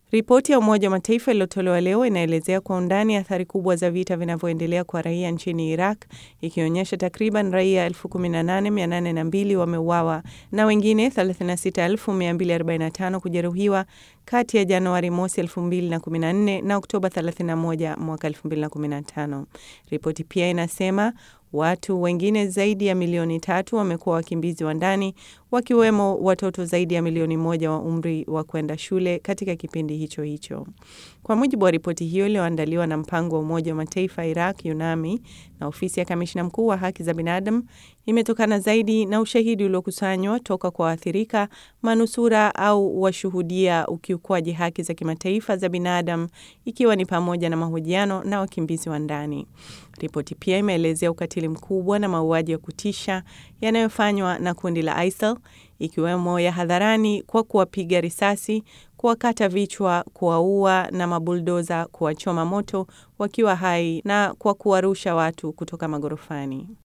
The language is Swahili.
Ripoti ya Umoja wa Mataifa iliyotolewa leo inaelezea kwa undani athari kubwa za vita vinavyoendelea kwa raia nchini Iraq, ikionyesha takriban raia 18802 wameuawa na wengine 36245 kujeruhiwa kati ya Januari mosi 2014 na Oktoba 31 mwaka 2015. Ripoti pia inasema watu wengine zaidi ya milioni tatu wamekuwa wakimbizi wa ndani wakiwemo watoto zaidi ya milioni moja wa umri wa kwenda shule katika kipindi hicho hicho. Kwa mujibu wa ripoti hiyo iliyoandaliwa na mpango wa Umoja wa Mataifa Iraq UNAMI na ofisi ya kamishna mkuu wa haki za binadamu, imetokana zaidi na ushahidi uliokusanywa toka kwa waathirika, manusura au washuhudia ukiukwaji haki za kimataifa za binadamu, ikiwa ni pamoja na mahojiano na wakimbizi wa ndani. Ripoti pia imeelezea ukatili mkubwa na mauaji ya kutisha yanayofanywa na kundi la ISIL ikiwemo ya hadharani kwa kuwapiga risasi, kuwakata vichwa, kuwaua na mabuldoza kuwachoma moto wakiwa hai na kwa kuwarusha watu kutoka magorofani.